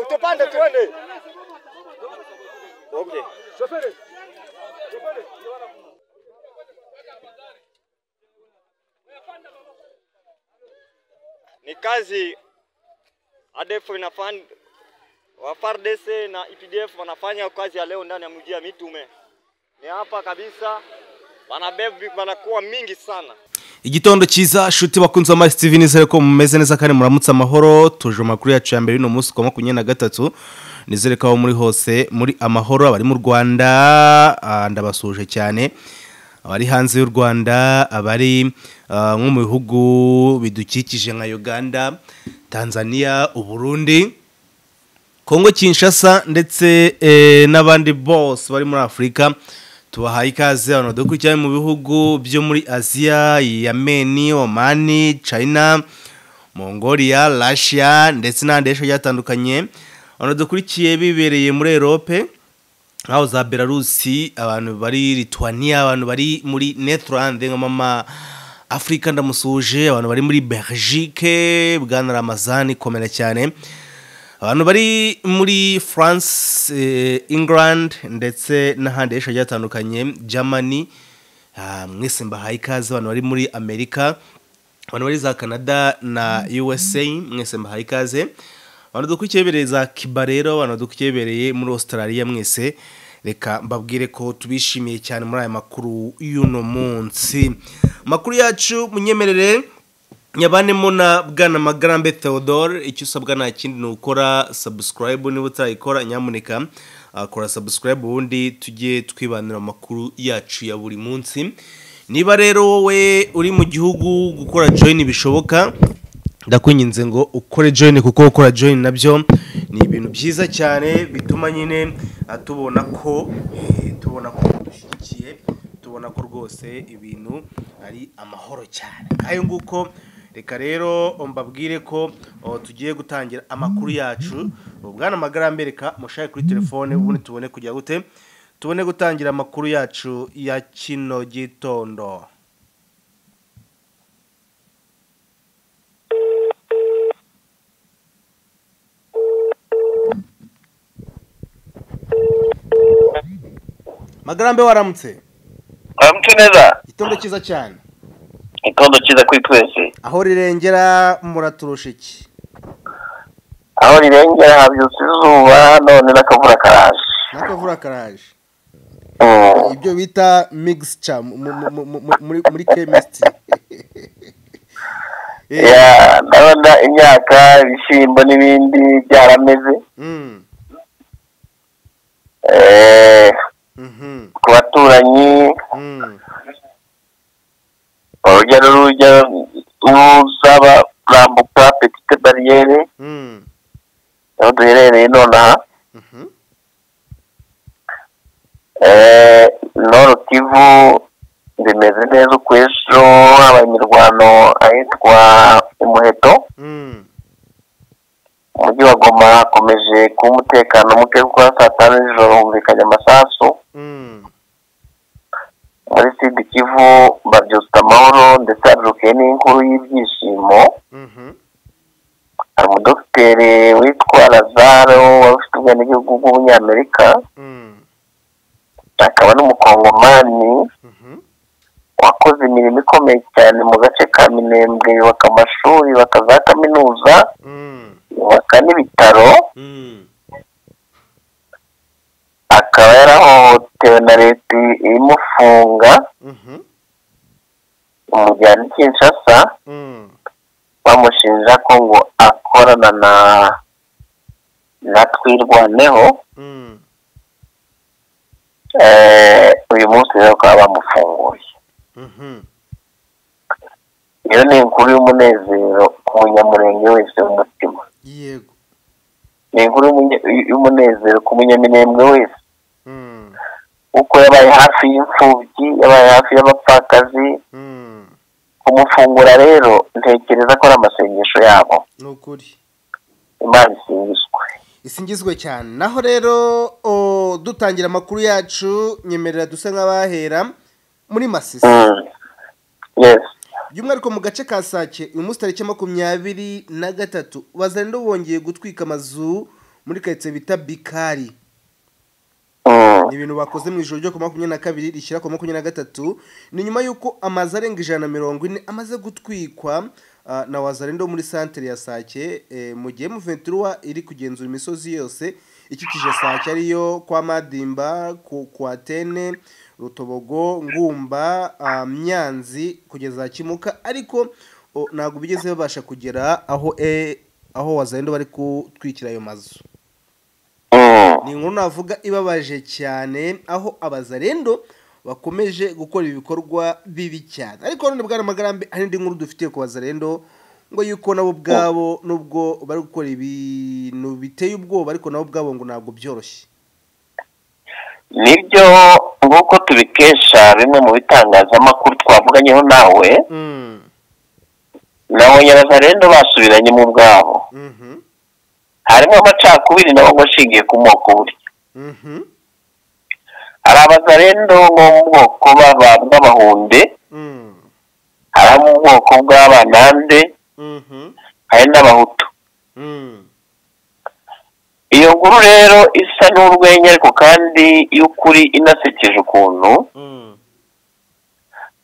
Tupande tuende. Ni kazi ADF inafanya wa FARDC na IPDF wanafanya kazi ya leo ndani ya mji ya Mitume. Ni hapa kabisa wanabebi wanakuwa mingi sana. igitondo cyiza shuti bakunze amazi tv nizere ko mumeze neza kandi muramutse amahoro tuje mu makuru yacu ya mbere y'uno munsi kuwa makumyabiri na gatatu nizere ko aho muri hose muri amahoro abari mu rwanda ah, ndabasuhuje cyane abari hanze y'u rwanda abari ah, nko mu bihugu bidukikije nka uganda tanzania uburundi Kongo Kinshasa ndetse eh, n'abandi bose bari muri Afurika tubahaye ikaze abantu dukurikiranye mu bihugu byo muri Asia Yemeni Oman China Mongolia Russia ndetse n'andi henshi hagiye hatandukanye abantu dukurikiye bibereye muri Europe nkaho za Belarusi abantu bari Lithuania abantu bari muri Netherlands nka mama Afrika ndamusuhuje abantu bari muri Belgique Bwana Ramazani komera cyane abantu bari muri france eh, england ndetse n'ahandi henshi hagiye hatandukanye germany ah, mwese mbahaye ikaze abantu bari muri amerika abantu bari za canada na usa mwese mbahaye ikaze abantu dukurikiye bereye za kiba rero abantu dukurikiye bereye muri australia mwese reka mbabwire ko tubishimiye cyane muri aya makuru y'uno munsi amakuru yacu munyemerere nyabanemo na bwana magarambe theodore icyo usabwa nta kindi ni ukora subscribe niba utayikora nyamuneka ah, kora subscribe ubundi tujye twibanira amakuru yacu ya buri munsi niba rero wowe uri mu gihugu gukora join bishoboka ndakwinginze ngo ukore join kuko gukora join nabyo ni ibintu byiza cyane bituma nyine ah, tubona ko eh, tubona ko dushyigikiye tubona ko rwose ibintu ari amahoro cyane nk'ayo nguko reka rero mbabwire ko o, tugiye gutangira amakuru yacu ubwana amagara mbereka mushake kuri telefone ubundi tubone kujya gute tubone gutangira amakuru yacu ya kino gitondo magarambe waramutse muramutse neza gitondo cyiza cyane igitondo cyiza kuri twese aho rirengera muraturusha iki aho rirengera habyutse izuba none n'akavura karaje n'akavura karaje Mm. ibyo bita mixture mu- mu- mu- mu- mu- muri muri chemistry Eh, Yeah, ndabona imyaka ibishyimbo n'ibindi byarameze mm, Eh, mhm, ku baturanyi mm. urujya n'urujya ruzaba kurambuka petite bariyeri mm, aho duherereye nonaha mhm, Eh, noro kivu bimeze neza ukwejo habaye imirwano ahitwa umuheto mm, umujyi wa goma hakomeje kuba umutekano muke kuko saa tanu z'ijoro humvikanye amasasu mm, muri sud kivu babyutsa amahoro ndetse habyukiye n'inkuru y'ibyishimo mhm, hari umudogiteri witwa lazaro wari ufite ubwenegihugu bw'umunyamerika mm, akaba n'umukongomani mhm, wakoze imirimo ikomeye cyane mu gace ka minembwe yubaka amashuri yubaka za kaminuza mm, yubaka n'ibitaro mm, akaba yarahohotewe na leta imufunga mhm, umujyana i kinshasa mm, bamushinja ko ngo akorana na na twirwaneho mm. Eh, uyu munsi rero bakaba bamufunguye Mhm. iyo ni inkuru y'umunezero ku munyamurenge wese w'umutima yego ni inkuru y'umunye- y'umunezero ku munyaminembwe wese Mm, kuko yabaye hafi y'imfubyi yabaye hafi y'abapfakazi mm. kumufungura rero ntekereza ko ari amasengesho yabo ni ukuri imana isingizwe isingizwe cyane naho rero o, dutangira amakuru yacu nyemerera dusa nk'abahera muri masisi Mm. yes by'umwihariko mu gace ka sake uyu munsi tariki makumyabiri na gatatu bazarenda bongeye gutwika amazu muri karitsiye bita bikari Mm. ni ibintu bakoze mu ijoro ryo ku makumyabiri na kabiri rishyira ku makumyabiri na gatatu ni nyuma y'uko amazu arenga ijana na mirongo ine amaze gutwikwa ah, na wazarenda wo muri santere ya sake eh, mu gihe muventuruwa iri kugenzura imisozi yose ikikije sake ariyo kwa madimba ku kwa tene rutobogo ngumba ah, myanzi kugeza kimuka ariko o, ntabwo bigeze babasha kugera aho eh, aho wazarenda bari kutwikira ayo mazu Mm. ni inkuru navuga ibabaje cyane aho abazarendo bakomeje gukora ibikorwa bibi cyane ariko none bwana magarambe hari indi nkuru dufitiye ku bazarendo ngo yuko nabo ubwabo nubwo bari gukora ibintu biteye ubwoba ariko nabo ubwabo ngo ntabwo byoroshye nibyo nk'uko tubikesha bimwe mu bitangazamakuru twavuganyeho nawe Mm, nabo nyabazarendo basubiranye mu bwabo mhm, harimo amacakubiri nabo ngo ashingiye ku moko burya mhm, hari abazarendo bo mu bwoko baba- bw'abahunde mm, hari abo mu bwoko bw'abanande mhm, hari n'abahutu mm, iyo nkuru rero isa n'urwenya ariko kandi y'ukuri inasekeje ukuntu mm,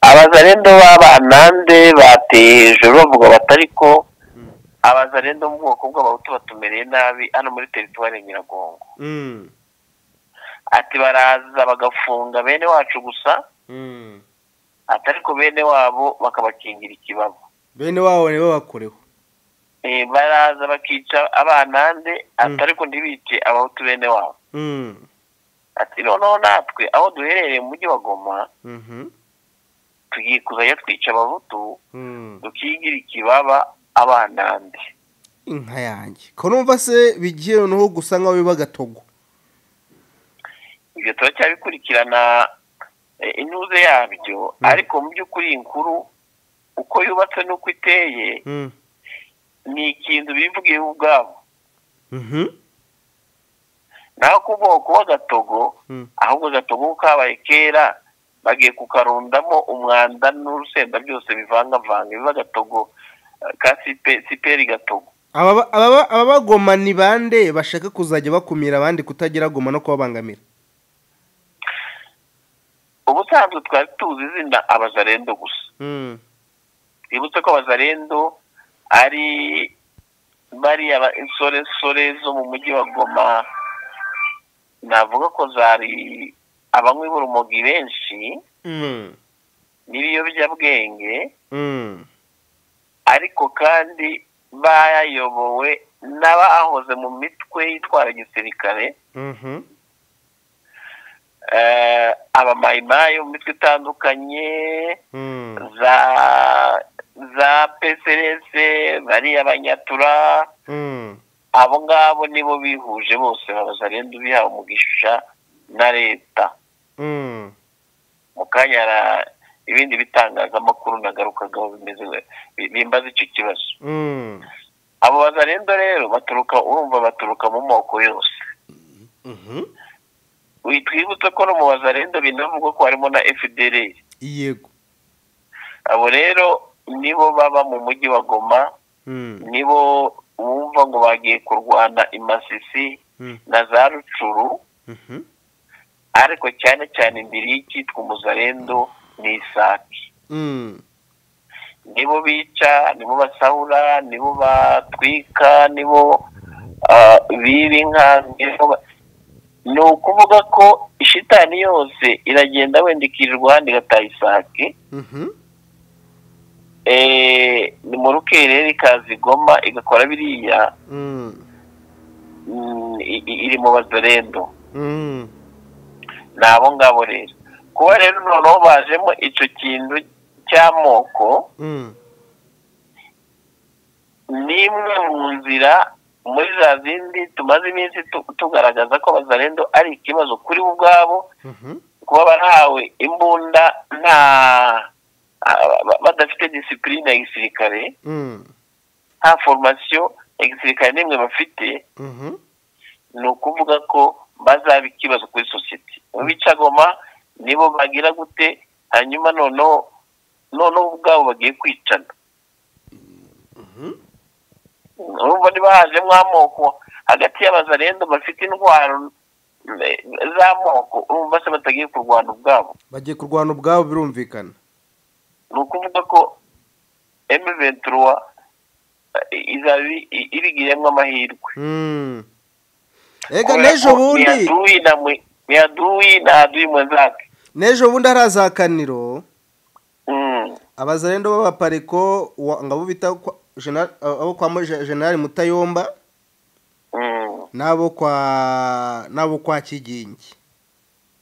abazarendo b'abanande bateye hejuru bavuga bati ariko Mm. abazarendo mu bwoko bw'abahutu batumereye nabi hano muri teritwari ya nyiragongo mm, ati baraza bagafunga bene wacu gusa mm. ati ariko bene wabo bakabakingira ikibaba bene wabo nibo bakorewe Eh, baraza bakica abanande ati Mm. ariko ntibice abahutu bene wabo Mm, ati noneho natwe aho duherereye mu mujyi wa goma mhm, tugiye kuzajya twica abahutu mm. tukigira ikibaba abanande inka yanjye ko numva se bigiye noneho gusa nk'aho biba gatogo ibyo turacyabikurikirana eh, intuze yabyo ariko mu by'ukuri iyi nkuru uko yubatse n'uko iteye Mm. ni ikintu bivugiyeho ubwabo Mhm. naho ku bwoko bw'agatogo Mm. ahubwo agatogo ko kabaye kera bagiye kukarundamo umwanda n'urusenda byose bivangavanga biba agatogo eh, ka sipe- siperi gatogo Ababa- ababa- ababagoma ni bande bashaka kuzajya bakumira abandi kutagira goma no kubabangamira ubusanzwe twari tuzi izina abazarendo gusa Mm. twibutse ko abazarendo ari bariya ba- insoresore zo mu mujyi wa goma navuga ko zari abanywi b'urumogi benshi Mm. n'ibiyobyabwenge Mm. ariko kandi bayobowe n'abahoze mu mitwe yitwara gisirikare Mhm. eh, abamayimayi mu mitwe itandukanye Mm. za za pcrs bariya abanyatura Mm. abo ngabo nibo bihuje bose babazarenda ubihawe umugisha na leta Mm. mu kanya ra- ibindi bitangazamakuru nagarukagaho bimeze bi- bimbaza icyo kibazo Mm. abo bazarenda rero baturuka urumva baturuka mu moko yose Mhm. Wi- twibutse ko no mu bazarenda binavugwa ko harimo na fdr yego abo rero nibo baba mu mujyi wa goma Mm. nibo wumva ngo bagiye kurwana imasisi Mm. na za rucuru Mhm. ariko cyane cyane imbere y'icyitwa umuzarendo ni isake Mm. nibo bica nibo basahura nibo batwika nibo ah, biba inka nibo ba- ni ukuvuga ko ishitani yose iragenda wenda ikirirwa ahandi igataha isake Mhm. Eh, ni mu rukerera ikaza igoma igakora biriya Mm. mm, i- i- iri mu bazarendo Mm. ni abo ngabo rero kuba rero noneho bajemo icyo kintu cy'amoko Mm. ni imwe mu nzira muri za zindi tumaze iminsi tu- tugaragaza ko abazarendo ari ikibazo kuri bo ubwabo Mhm. kuba barahawe imbunda nta a- ba- badafite disipurine ya gisirikare Mm. nta foromasiyo ya gisirikare n'imwe bafite Mhm. ni ukuvuga ko bazaba ikibazo kuri sosiyete mu bicagoma nibo bagira gute hanyuma noneho noneho ubwabo bagiye kwicana urumva niba hajemo amoko hagati y'abazarendo bafite indwara eh, z'amoko urumva se batagiye kurwana ubwabo bagiye kurwana ubwabo birumvikana ni ukuvuga ko emu ventura izaba i- i- ibigiriyemo amahirwe Mm. ega n'ejo bundi niyaduwi na aduwi mwenzake n'ejo bundi hari azakaniro Mm. abazarendo b'abapareko wa- ngabo bita kwa- Gena- abo kwa Mo- Je- generali mutayomba Mm. n'abo kwa n'abo kwa kigingi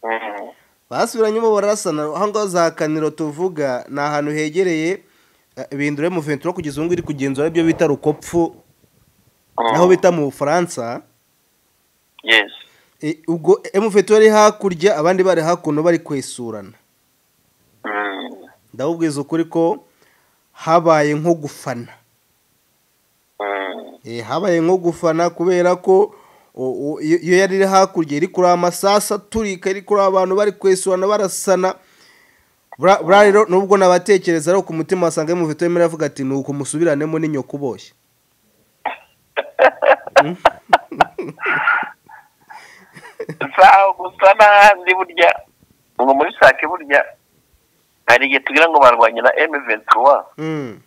Mm. basubiranyemo barasana aho ngaho za kaniro tuvuga ni ahantu hegereye eh, bindure mu ventura kugeza ubu ngubu iri kugenzura ibyo bita rukopfu naho bita mu bufaransa yes E, ubwo emuveto yari hakurya abandi bari hakuno bari kwesurana Mm. ndabubwiza ukuri ko habaye nko gufana Mm. E, habaye nko gufana kubera ko o- o- iyo iyo yari iri hakurya iri kureba amasasa aturika iri kureba abantu bari kwesurana barasana Bura- buriya rero nubwo nabatekereza ariko ku mutima wasanga emuveto yemerewe avuga ati ni uku musubiranemo n'inyoko uboshye sawa gusa n'ahandi burya ngo muri sake burya hari igihe tugira ngo barwanye na emu ventura Mm,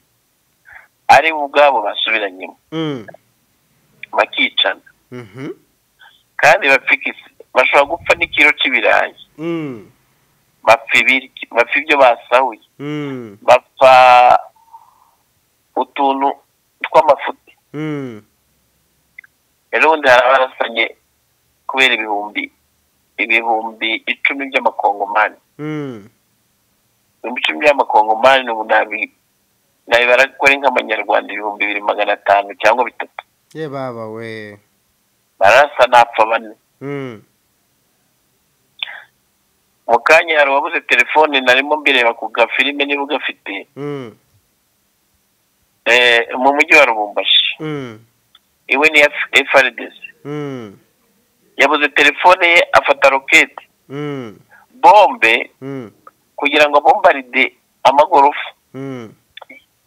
ari bo ubwabo basubiranyemo mm, bakicana mhm, kandi bapfikise bashobora gupfa n'ikiro cy'ibirayi mm, bapfa ibiryo- bapfa ibyo basahuye mm, bapfa utuntu tw'amafuti mm, rero ubundi hari abarasanye kubera ibihumbi ibihumbi icumi by'amakongomani mm, ibihumbi icumi by'amakongomani ubu nabi- nabibara ko ari nk'amanyarwanda ibihumbi bibiri magana atanu cyangwa bitatu ye baba we barasa napfa bane Mm, mu kanya hari uwabuze telefone narimo mbireba ku gafilime niba ugafite mm, eh, mu mujyi wa rubumbashi mm, iwe ni FRDC mm, yabuze telefone ye afata roketi mm, bombe mm, kugira ngo abombaride amagorofa mm.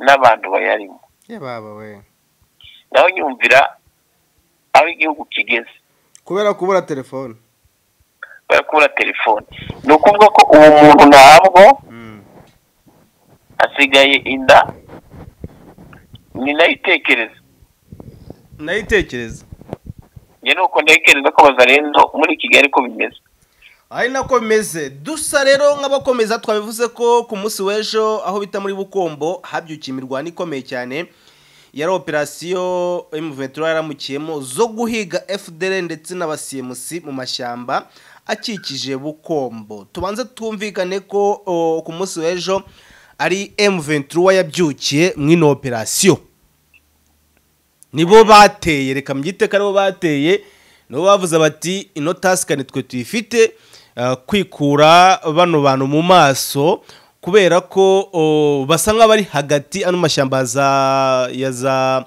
n'abantu bayarimo ye baba we naho nyumvira aho igihugu kigeze kubera kubura telefone barakubura telefone ni ukuvuga ko uwo muntu ntabwo Mm, hasigaye inda ni nayo itekereza nayitekereza njye nuko ntekereza ko bazarendo muri kigali ko bimeze ari nako bimeze dusa rero nk'abakomeza twabivuze ko ku munsi w'ejo aho bita muri bukombo habyukiye imirwano ikomeye cyane yari operasiyo emuventura yaramukiyemo zo guhiga fdr ndetse n'abasimusi mu mashyamba akikije bukombo tubanze twumvikane ko o, ku munsi w'ejo ari emuventura yabyukiye mu ino operasiyo nibo bateye reka mbyite ko aribo bateye nibo bavuze bati ino tasika ni twe tuyifite eh, kwikura bano bantu mu maso kubera ko oh, basa nk'abari hagati ano mashyamba ya za- ya za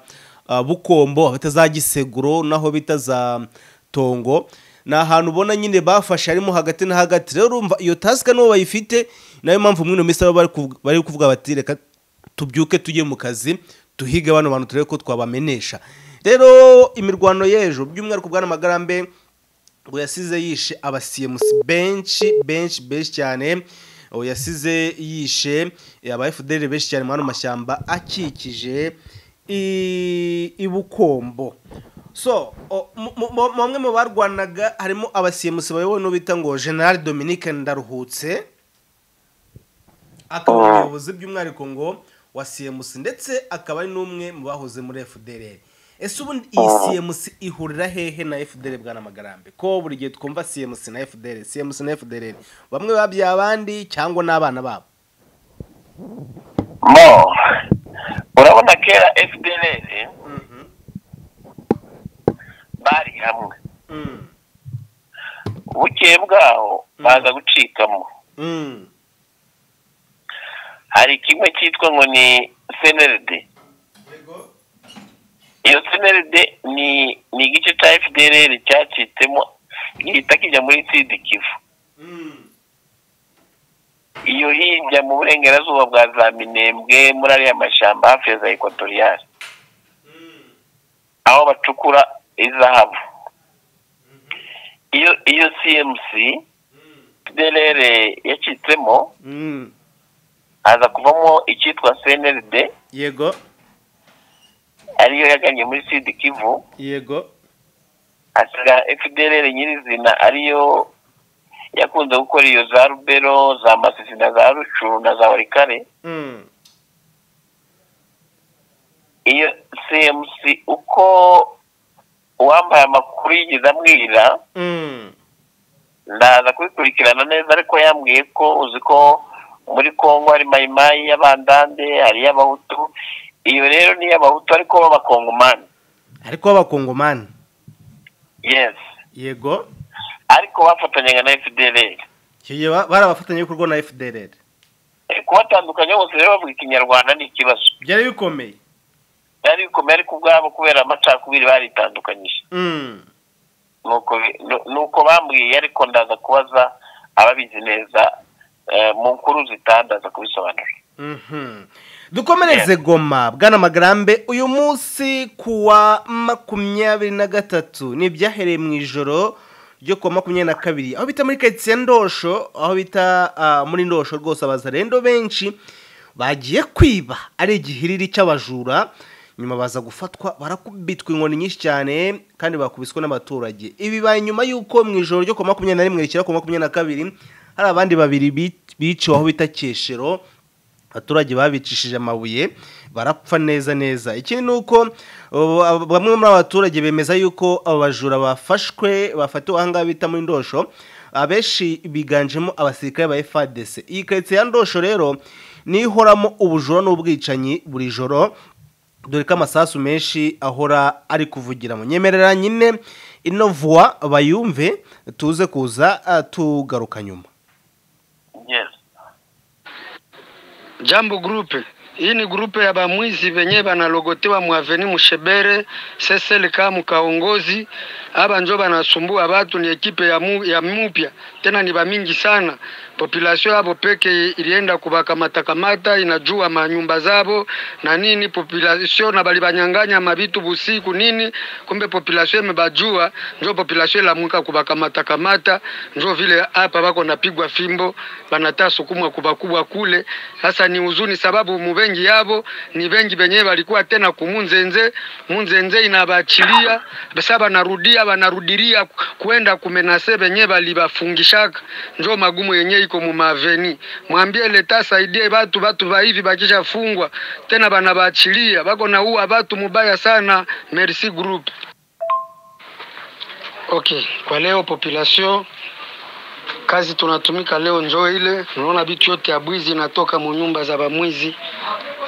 ah, bukombo bita za giseguro naho bita za tongo ni ahantu ubona nyine bafashe harimo hagati na hagati rero urumva iyo tasika nibo bayifite nayo mpamvu mwino minsi baba bari kuv- bari kuvuga bati reka tubyuke tujye mu kazi tuhige bano bantu turebe ko twabamenesha rero imirwano y'ejo by'umwihariko bwana magarambe ngo yasize yishe abasiyemusi benshi benshi benshi cyane ubu yasize yishe aba fdr benshi cyane mu hano mashyamba akikije i- i bukombo so o- mu- mu- mu- bamwe mu barwanaga harimo abasiyemusi bayobowe n'uwo bita ngo general dominique ndaruhutse akaba Ah. umuyobozi by'umwihariko ngo wa cmc ndetse akaba ari n'umwe mu bahoze muri fdr ese ubundi iyi Ah. cmc ihurira hehe na fdr bwana magarambe ko buri gihe twumva cmc na fdr cmc na fdr bamwe babyaye abandi cyangwa n'abana babo mo urabona kera fdr bari hamwe Mm, bukeye bwaho baza gucikamo mm, hari kimwe cyitwa ngo ni cnld iyo cnld ni ni igice cya fdr cyacitsemo gihita kijya muri sidi kivu mm, iyo hirya mu burengerazuba bwa za minembwe muri ariya mashyamba hafi ya za ekwatoriyari aho bacukura izahabu iyo iyo cmc derere yacitsemo Mm. haza kuvamo icyitwa cnld yego ariyo yaganye muri sud kivu yego asiga fdr nyirizina ariyo yakunze gukora iyo za rubero za masisi na za rucu na za warikare Mm. iyo cmc uko uwambaye amakuru yigeze amwira Mm. ndaza kubikurikirana neza ariko yambwiye ko uzi ko muri kongo hari mayimayi y'abandande hari iy'abahutu iyo rero ni iy'abahutu ariko b'abakongomani ariko b'abakongomani yes yego ariko bafatanyaga na fdr kigiye ba- bari abafatanyabikorwa na fdrr kubatandukanya bose rero bavuga ikinyarwanda ni ikibazo byari bikomeye byari bikomeye ariko ubwabo kubera amacakubiri baritandukanyije Mm. nuko bi- nu- nuko bambwiye ariko ndaza kubaza ababizi neza eh, mu nkuru zitaha ndaza kubisobanura Mhm. dukomereze goma bwana magarambe uyu munsi kuwa makumyabiri na gatatu ni ibyahereye mu ijoro ryo kuwa makumyabiri na kabiri aho bita muri karitsiye ndosho aho bita ah, muri ndosho rwose abazarendo benshi bagiye kwiba ari igihiriri cy'abajura nyuma baza gufatwa barakubitwa inkoni nyinshi cyane kandi bakubiswe n'abaturage ibi bibaye nyuma y'uko mu ijoro ryo kuwa makumyabiri na rimwe rishyira kuwa makumyabiri na kabiri hari abandi babiri bi- biciwe aho bita keshero abaturage babicishije amabuye barapfa neza neza ikindi ni uko ubu, ab- bamwe muri aba baturage bemeza yuko abo bajura bafashwe bafatiwe aha ngaha bita muri ndosho abenshi biganjemo abasirikare ba fadc iyi karitsiye ya ndosho rero niyo ihoramo ubujura n'ubwicanyi buri joro dore ko amasasu menshi ahora ari kuvugira mu nyemerera nyine ino vuwa bayumve tuze kuza ah, tugaruka nyuma yes Jambo Group. Hii ni grupe ya bamwizi venye banalogotewa mwaveni mushebere sesele kaa mukaongozi aba njo banasumbua batu, ni ekipe ya, mu, ya mupya tena ni bamingi sana. Populasio yabo peke ilienda kubakamatakamata, inajua manyumba zabo na nini, populasio na balibanyanganya mabitu busiku nini, kumbe populasio imebajua, njo populasio ilamuka kubakamatakamata, njo vile hapa bako napigwa fimbo, banataa sukumwa kubakubwa kule sasa ni huzuni sababu mubengi yabo ni bengi benyewe walikuwa tena kumunzenze munzenze inabaachilia sasa banarudia banarudiria ku- kuenda kumenase benyewe balibafungishaka njo magumu yenye iko mumaveni mwambie leta saidie batu batu ba hivi bakishafungwa tena banabaachilia bako na uwa batu mubaya sana merci group okay kwa leo population kazi tunatumika leo njoo ile unaona bitu yote ya bwizi inatoka munyumba za bamwizi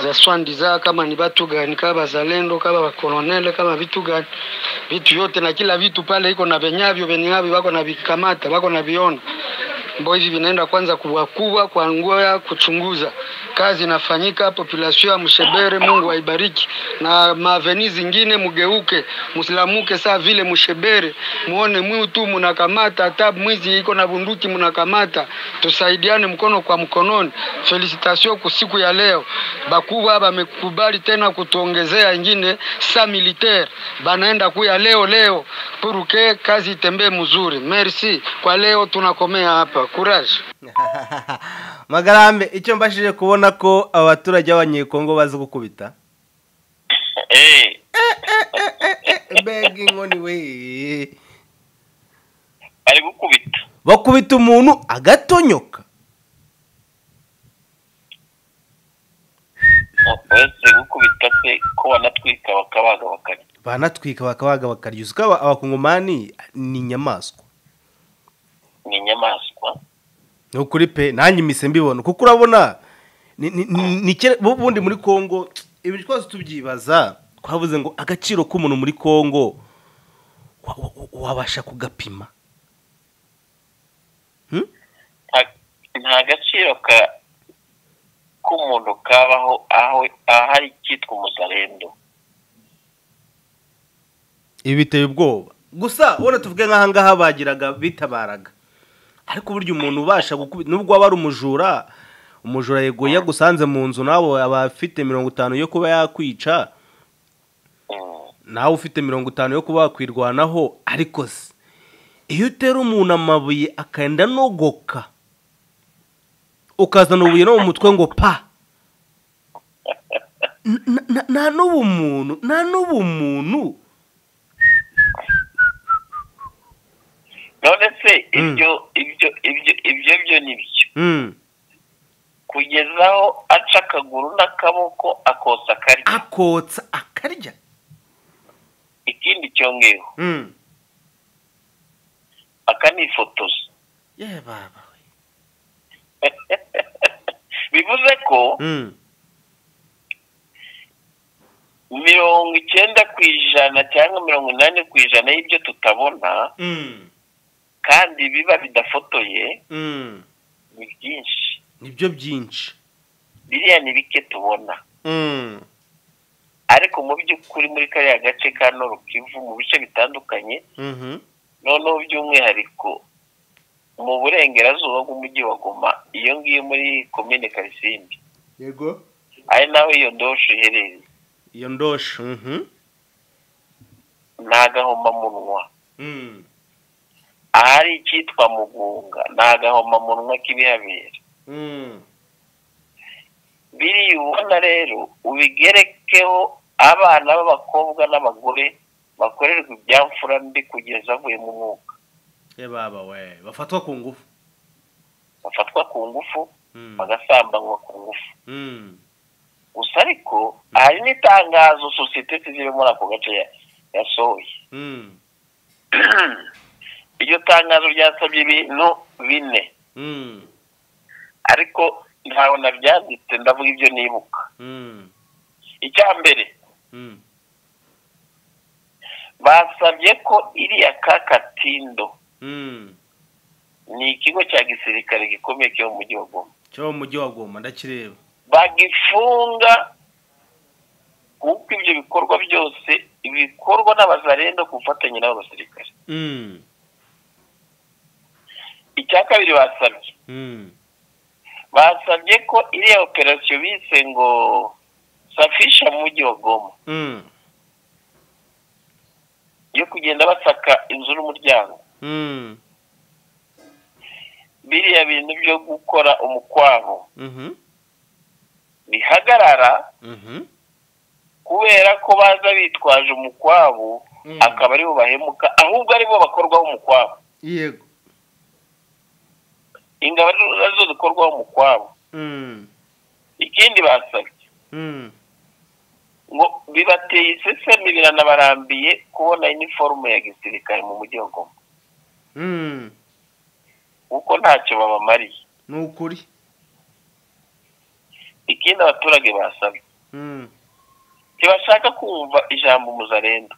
za swandi za kama ni batu gani kama bazalendo kama bakolonele kama vitu gani vitu yote na kila vitu pale iko na venyavyo venyavyo wako na vikamata wako na viona mbo hivi vinaenda kwanza kuwakubwa kuangua kuchunguza kazi inafanyika populasio ya mshebere mungu aibariki na maveni zingine mugeuke musilamuke saa vile mshebere muone mwiu tu munakamata hata mwizi iko na bunduki munakamata tusaidiane mkono kwa mkononi felicitasio kusiku ya leo bakuwa bamekubali tena kutuongezea ingine sa militaire banaenda kuya leo leo puruke kazi itembee mzuri merci kwa leo tunakomea hapa courage magarambe icyo mbashije kubona ko abaturage b'abanyekongo bazi gukubita eh mbega inkoni we bari gukubita bakubita umuntu agatonyoka uretse gukubita se ko banatwika bakabaga bakarya banatwika bakabaga bakaryuza ko aba- abakongomani ni inyamaswa ni inyamaswa ni ukuri pe nanjye imise mbibona kuko urabona ni- ni- ni- ni kera- bu- bundi muri kongo ibi twose tubyibaza twavuze ngo agaciro k'umuntu muri kongo wa- wa- wabasha kugapima Hmm? nta- nta gaciro ka k'umuntu kabaho aho ahari icyitwa umuzarendo ibi biteye ubwoba gusa ubona tuvuge nk'aha ngaha bagiraga bitabaraga ariko burya umuntu ubasha gukubita nubwo waba ari umujura umujura yego iyo agusanze mu nzu nawe aba afite mirongo itanu yo kuba yakwica nawe ufite mirongo itanu yo kuba wakwirwanaho ariko se iyo utera umuntu amabuye akagenda anogoka ukazana ubuye no mu mutwe ngo pa N- n- n- nta n'ubumuntu nta n'ubumuntu none se Mm. ibyo ibyo ibyo ibyo byo ni byo Mm. kugeza aho aca akaguru n'akaboko akosa akarya akotsa akarya ikindi cyongeyeho Mm. akanifotoza ye baba we. bivuze ko Mm. mirongo icyenda ku ijana cyangwa mirongo inani ku ijana y'ibyo tutabona Mm. kandi biba bidafotoye Mm. ni byinshi nibyo byinshi biriya ni bike tubona Mm. ariko mu by'ukuri muri kariya gace ka norukivu mu bice bitandukanye Mhm. noneho by'umwihariko mu burengerazuba bw'umujyi wa goma iyo ngiyo muri komine karisimbi yego ari naho iyo ndosho iherereye iyo ndosho Mhm. ni agahomamunwa Mm. ahari icyitwa mugunga ni agahomamunwa k'ibihabera Mm. biriya ubona rero ubigerekeho abana b'abakobwa n'abagore bakorerwa ibyamfura mbi kugeza avuye mu mwuka ye baba we bafatwa ku ngufu bafatwa ku ngufu Mm. bagasambanywa ku ngufu Mm. gusa ariko hari n'itangazo sosiyete ziri muri ako gace ya- yasohoye Mm. iryo tangazo ryasabye ibintu bine Mm. ariko ntawe nabyanditse ndavuga ibyo nibuka Mm. icya mbere Mm. basabye ko iriya kakatindo Mm. ni ikigo cya gisirikare gikomeye cyo mu mujyi wa goma cyo mu mujyi wa goma ndakireba bagifunga kuko ibyo bikorwa byose bikorwa n'abazarendo ku bufatanye n'abasirikare Mm. icya kabiri basabye Mm. basabye ko iriya operasiyo bise ngo safisha mu mujyi wa goma Mm. yo kugenda basaka inzu n'umuryango Mm. biriya bintu byo gukora umukwabo Mhm. bihagarara Mhm. kubera ko baza bitwaje umukwabu Mm. akaba aribo bahemuka ahubwo aribo bakorwaho umukwabu yego ingabo arizo zikorwaho umukwabu Mm. ikindi basabye Mm. ngo bibateye isesemi biranabarambiye kubona iniforume ya gisirikare mu mujyi wa goma Mm. kuko ntacyo babamariye ni ukuri ikindi abaturage basabye Mm. ntibashaka kumva ijambo umuzarenda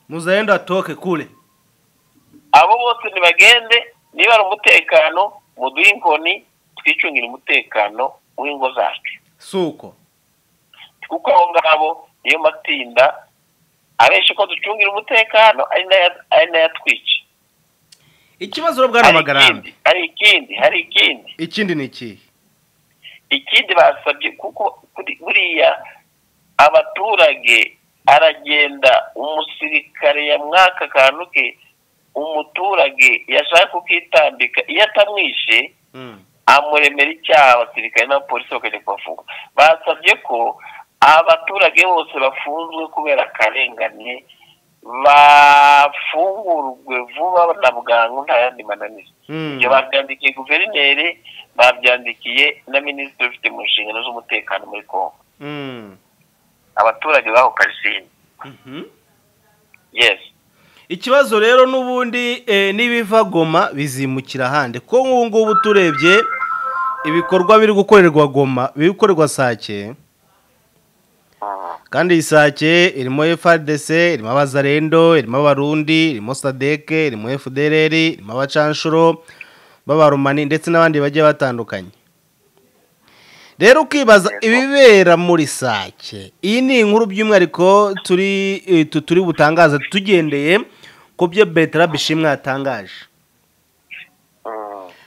muzaenda atoke kule abo bose ntibagende niba ari umutekano muduhe inkoni twicungire umutekano w'ingo zacu suko kuko abo ngabo niyo matinda abenshi ko ducungira umutekano ari n'aya- ari n'ayatwica ikibazo rero bwana hari magarambe ikindi hari ikindi hari ikindi ikindi ni ikihe ikindi basabye kuko kuri- buriya abaturage aragenda umusirikare yamwaka akantu ke umuturage yashaka kukitambika iyo atamwishe Mm. amuremera icyaha abasirikare n'abapolisi bakajya kubafunga basabye ko abaturage bose bafunzwe kubera akarengane bafungurwe vuba na bwangu nta yandi mananiza Mm. ibyo babyandikiye guverineri babyandikiye na minisitiri ufite mu nshingano z'umutekano muri kongo Mm. abaturage baho karisimbi Mhm. yes ikibazo rero n'ubundi eh, n'ibiva goma bizimukira ahandi ko nk'ubu ngubu turebye ibikorwa biri gukorerwa goma biri gukorerwa sake kandi iyi sake irimo FRDC irimo abazarendo irimo abarundi irimo sadeke irimo FDLR irimo abacanshuro b'abaromani ndetse n'abandi bagiye batandukanye rero ukibaza ibibera muri sake iyi ni inkuru by'umwihariko turi eh, tu- turi butangaza tugendeye ku byo betera bishimwe yatangaje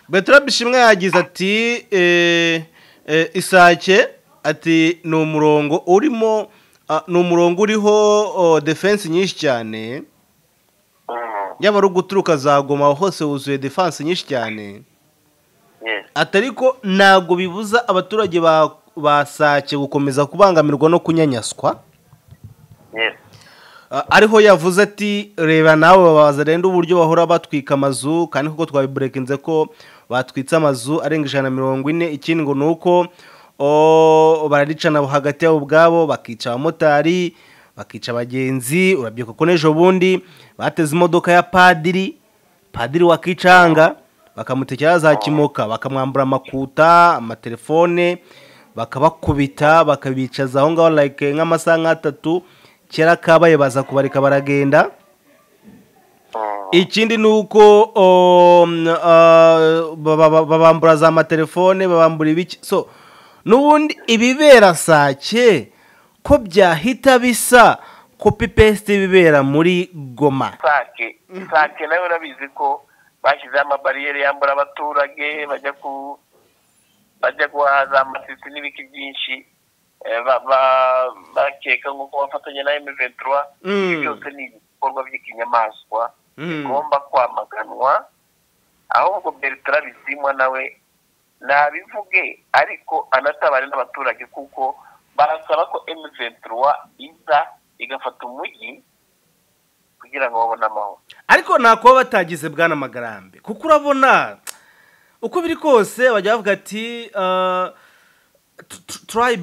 betera bishimwe yagize ati eh, eh, isake ati ni umurongo urimo ah, ni umurongo uriho oh, defense nyinshi cyane Mm, yaba ari uguturuka za goma hose wuzuye defense nyinshi cyane yes. ati ariko ntabwo bibuza abaturage ba ba sake gukomeza kubangamirwa no kunyanyaswa Yes. Ah, ariho yavuze ati reba nawe babaza rero uburyo bahora batwika amazu kandi kuko twabiburekinze ko batwitse amazu arenga ijana na mirongo ine ikindi ngo ni uko o, bararicana hagati yabo ubwabo bakica abamotari bakica abagenzi urabyibuka ko n'ejo bundi bateze imodoka ya padiri padiri wa kicanga bakamutekera za kimoka bakamwambura amakuta amatelefone bakabakubita bakabicaza aho ngaho like nk'amasaha nk'atatu kera kabaye baza kubareka baragenda Mm, ikindi ni uko o, mm, ah, baba- baba- babambura za matelefone babambura ibiki so n'ubundi ibibera sake ko byahita bisa kopi pesite bibera muri goma sake sake nawe urabizi ko bashyizeho amabariyeri yambura abaturage bajya ku bajya guhaza amasisi n'ibiki byinshi eh, ba- ba- bakeka nk'uko bafatanya na M23 Mm. Ibyo byose ni ibikorwa by'ikinyamaswa Mm. bigomba kwamaganwa ahubwo Bertrand Bisimwa nawe nabivuge ariko anatabare n'abaturage kuko barasaba ko M23 iza igafata umujyi kugira ngo babone amahoro ariko nta kuba batagize bwana magarambe kuko urabona uko biri kose bajya bavuga ati ah, tu- tu- try-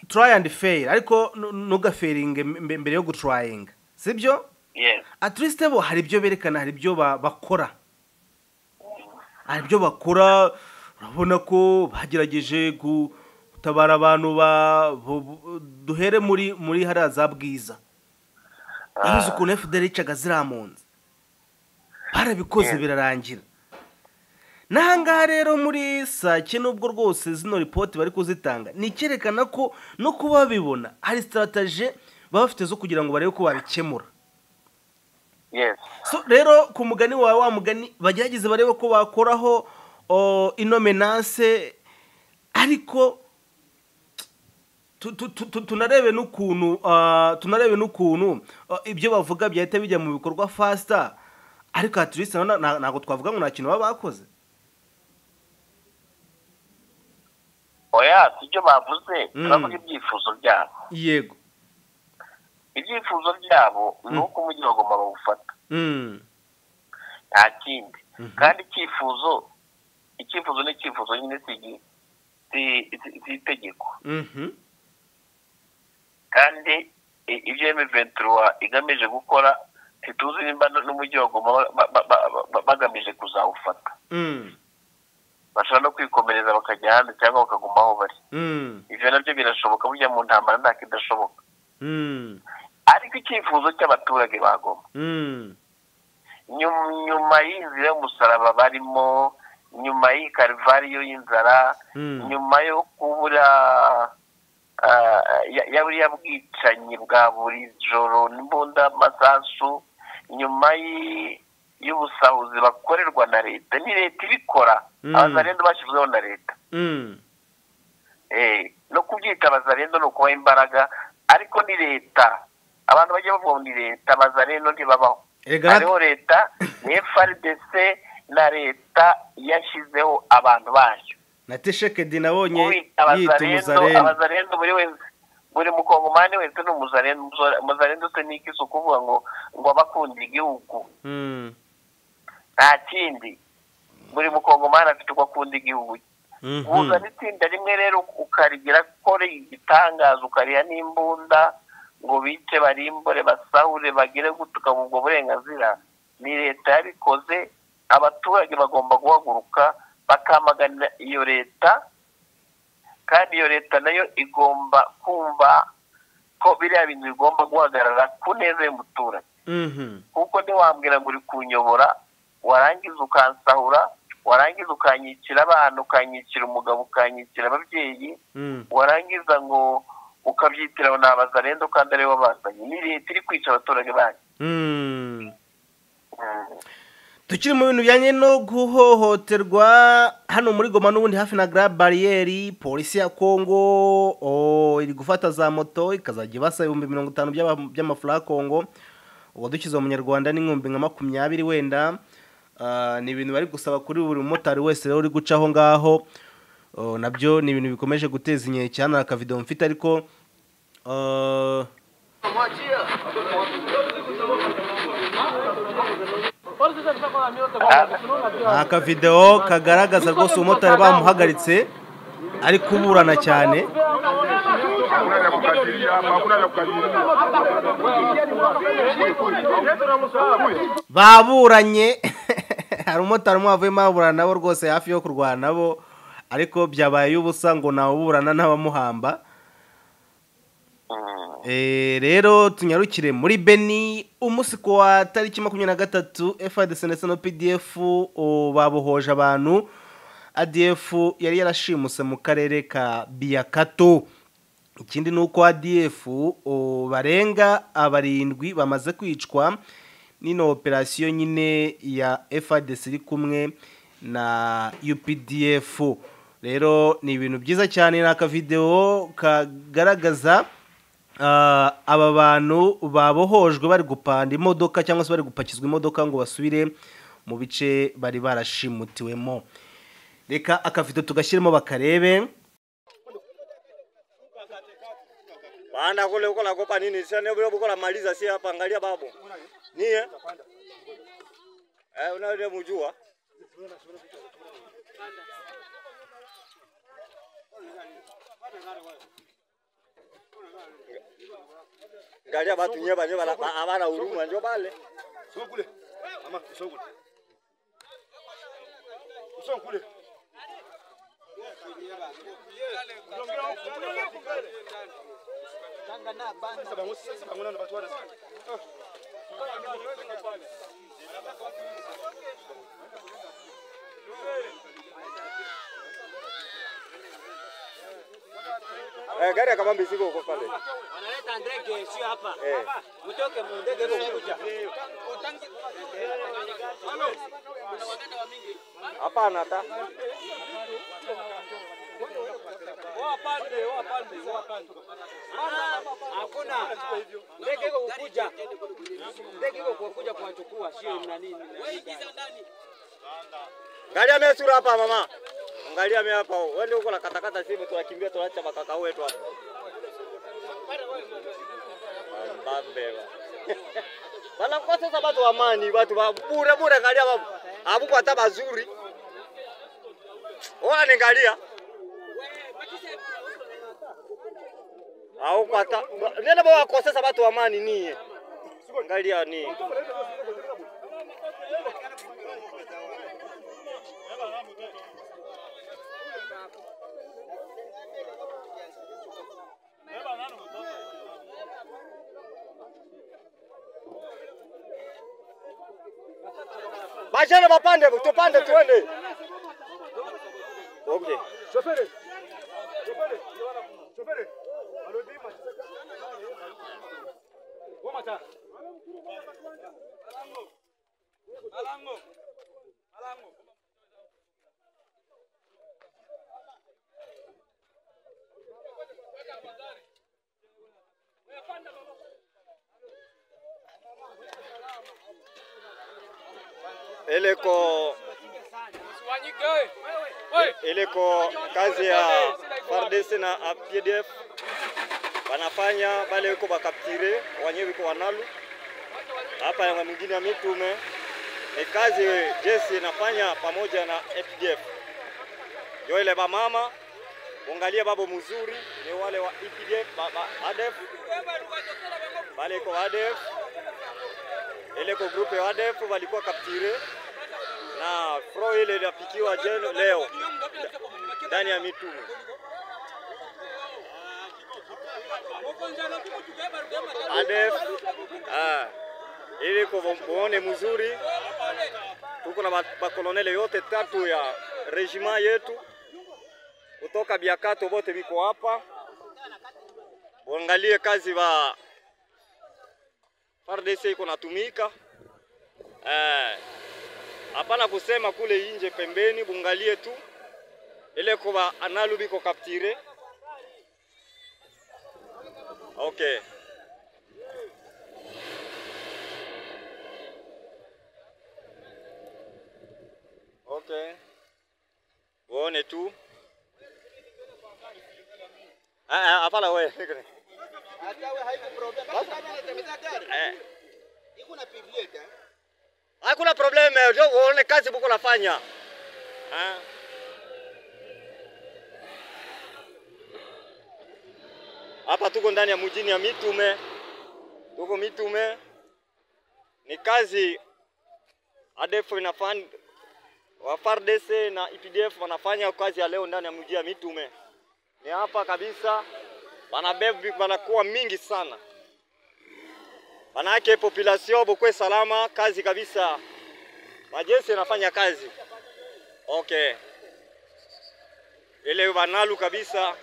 try and fail ariko nu- ntugaferinge mbe- mbere yo gutrayinga si byo yes at least bo hari ibyo berekana hari ibyo ba- bakora hari ibyo bakora urabona ko bagerageje gutabara abantu ba bo- bo- duhere muri muri hariya za bwiza uruzi ukuntu fdr yicaga ziriya mpunzi barabikoze birarangira n'ahangaha rero muri sake nubwo rwose zino ripoti bari kuzitanga ni icyerekana ko no kuba babibona hari sitataje baba bafite zo kugira ngo barebe ko babikemura yes so rero ku mugani wawe wa mugani bagerageze barebe ko bakoraho o, ino menase ariko tu- tu- tu- tu- tunarebe n'ukuntu ah, tunarebe n'ukuntu ah, ibyo bavuga byahita bijya mu bikorwa fasita ariko haturisita ntabwo twavuga ngo nta kintu baba bakoze oya si ibyo bavuze Mm. turavuga ibyifuzo byabo yego ibyifuzo byabo ni uko umujyi wa Goma bawufata Mm. nta kindi kandi icyifuzo icyifuzo ni icyifuzo nyine si igi- si- si- si itegeko Mhm. kandi i- ibyo emeventura igamije gukora ntituzi nimba n- n'umujyi wa Goma ba- ba- ba- ba- ba- bagamije kuzawufata Mm. bashobora no kwikomereza bakajya hanze cyangwa bakaguma aho bari Mm. ibyo nabyo birashoboka burya mu ntambara nta kidashoboka Mm. ariko icyifuzo cy'abaturage ba Goma Mm. nyum- nyuma y'inzira y'umusaraba barimo nyuma y'i karivariyo y'inzara Mm. nyuma yo kubura ah, ya- ya buriya bwicanyi bwa buri joro n'imbunda masasu nyuma y'i- y'ubusahuzi bakorerwa na leta ni leta ibikora Mm. abazarendo bashyizweho na leta Mm. Eh, no kubyita abazarendo ni ukubaha imbaraga ariko ni leta abantu bajya bavuga ngo ni leta abazarendo ntibabaho Erega hariho leta ni frdc na leta yashyizeho abantu bayo na teshekedi nabonye yita Kubita abazarendo umuzaremba abazarendo buri wese buri mukongomani wese ni umuzarendo Umuzare- umuzarendo se ni iki si ukuvuga ngo ngo abakunda igihugu Mm. nta kindi buri mukongomani afite uko akunda igihugu cye Mhm. uzana itsinda rimwe rero ukarigira ko ari igitangaza ukariha n'imbunda ngo bice barimbure basahure bagire gutuka ubwo burenganzira ni leta yabikoze abaturage bagomba guhaguruka bakamaganira iyo leta kandi iyo leta nayo igomba kumva ko biriya bintu bigomba guhagarara ku neza y'umuturage Mhm. kuko ntiwambwira ngo uri kunyobora warangiza ukansahura warangiza ukanyikira abana ukanyikira umugabo ukanyikira ababyeyi Mm. warangiza ngo ukabyitira ngo ni abazarenda kandi aribo bazanye ni leta iri kwica abaturage banyu Mm. tukiri mu bintu bijyanye no guhohoterwa hano muri goma n'ubundi hafi na gara bariyeri polisi ya kongo o, iri gufata za moto ikazajya ibasa ibihumbi mirongo itanu by'aba- by'amafaranga ya kongo uwadukize umunyarwanda n'inkumbi nka makumyabiri wenda Ah, ni ibintu bari gusaba kuri buri mumotari wese rero uri guca aho ngaho O, nabyo ni ibintu bikomeje guteza inkeke hano hari akavido mfite ariko ah, ni akavidewo kagaragaza rwose umumotari bamuhagaritse ari kuburana cyane hakuna la kukadiria hapa, hakuna la kukadiria. baburanye hari umumotari umwe wavuyemo aburana nabo rwose hafi yo kurwana nabo ariko byabaye ubusa ngo ntawuburana n'abamuhamba Eh, rero tunyarukire muri beni umunsi ku wa tariki makumyabiri na gatatu fadc ndetse na pdf o, babohoje abantu adf yari yarashimuse mu karere ka biyakato ikindi ni uko adf o, barenga abarindwi bamaze kwicwa n'ino operasiyo nyine ya fadc iri kumwe na updf rero ni ibintu byiza cyane ni akavidewo kagaragaza ah, aba bantu babohojwe bari gupanda imodoka cyangwa se bari gupakizwa imodoka ngo basubire mu bice bari barashimutiwemo reka akavido tugashyiremo bakarebe Panda kule huko nakopa nini? Sasa ndio bila bukola maliza si hapa angalia babu. Ni eh? Eh unawe mjua? Angalia watu nyeba nyeba la- hawana huruma ndio pale. Sio kule. Ama sio kule. Sio kule. Eh gari kama mbizigo huko pale. wanaleta ndege sio hapa Eh. mtoke mu ndege hivyo kuja Hapana hata. wapande wapande wapande maana hakuna ndege hivyo kukuja ndege hivyo kukuja kuwachukua sio na nini Angalia mimi sura hapa mama. Angalia mimi hapa. Wewe ndio uko na katakata simu tunakimbia tunaacha makaka wetu hapa. Bambeba. Bana kwa sasa watu wa amani, watu wa bure bure angalia babu. Hapo hata mazuri. Ona niangalia. Au kwa hata nenda baba kwa sasa watu wa amani nie. Angalia ni. Bajana bapande tupande tuende. Okay. Shofere. Shofere. Shofere. Alodima. Woma ta. Eleko ileko kazi ya FARDC na a- PDF wanafanya bale yuko bakaptire wenyewe wiko wanalu hapa ya mwingine ya mitume ni kazi jeshi inafanya pamoja na FDF. Yo ile bamama ungalie babo mzuri ni wale wa EPDF ba, ba, ADF bale iko ADF ile ko grupe ya ADF walikuwa kaptire na fro ile iliapikiwa jeno leo ndani ya mitume. ADF ah, ili kuone mzuri, tuko na ba- bakolonele yote tatu ya rejima yetu kutoka Biakato, wote biko hapa. Uangalie kazi ba FARDC iko natumika eh, hapana kusema kule inje pembeni, bungalie tu ile kuba analu biko kaptire. Okay. Okay. Uone tu. Ah, ah, hapana wewe. Eh. Hakuna probleme, ndio uone kazi buko nafanya. Ah. Hapa tuko ndani ya mjini ya Mitume, tuko Mitume, ni kazi ADF inafanya wa FARDC na IPDF wanafanya kazi ya leo ndani ya mji ya Mitume. Ni hapa kabisa, banabebi banakuwa mingi sana, manake population bokwe salama, kazi kabisa, majeshi yanafanya kazi okay, ile banalu kabisa,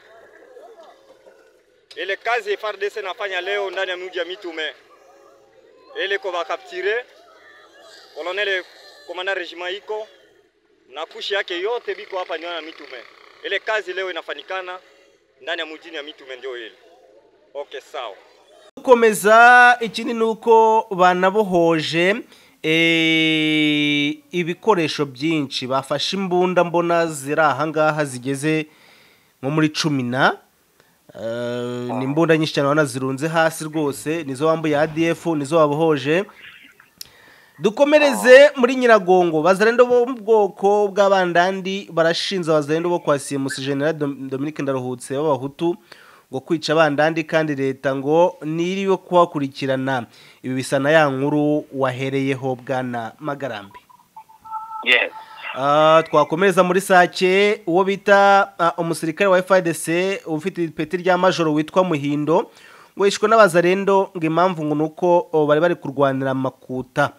ile kazi FARDC nafanya leo ndani ya mji ya Mitume, ile ko bakaptire kolonel komanda regima iko na kushi yake yote biko hapa ndio na mitume. Ile kazi leo inafanikana ndani ya mjini ya mitume ndio ile. Okay, sawa. gukomeza ikindi ni uko banabohoje eh, ibikoresho byinshi bafashe imbunda mbona ziri ahangaha zigeze nko muri cumi na Eh, ni imbunda nyinshi cyane ubona zirunze hasi rwose nizo wambuye ADF nizo wabohoje dukomereze muri nyiragongo bazarendo bo mu bwoko bw'abandandi barashinza abazarendo bo kwa simusi general Dom- dominique ndaruhutse b'abahutu ngo kwica abandandi kandi leta ngo niriwe kubakurikirana ibi bisa na ya nkuru wahereyeho bwana magarambe yes Ah, twakomereza muri sake uwo bita ah, umusirikare wa FARDC ufite ipeti rya majoro witwa Muhindo ngo yishwe n'abazarendo ngo impamvu ngo nuko oh, bari bari kurwanira amakuta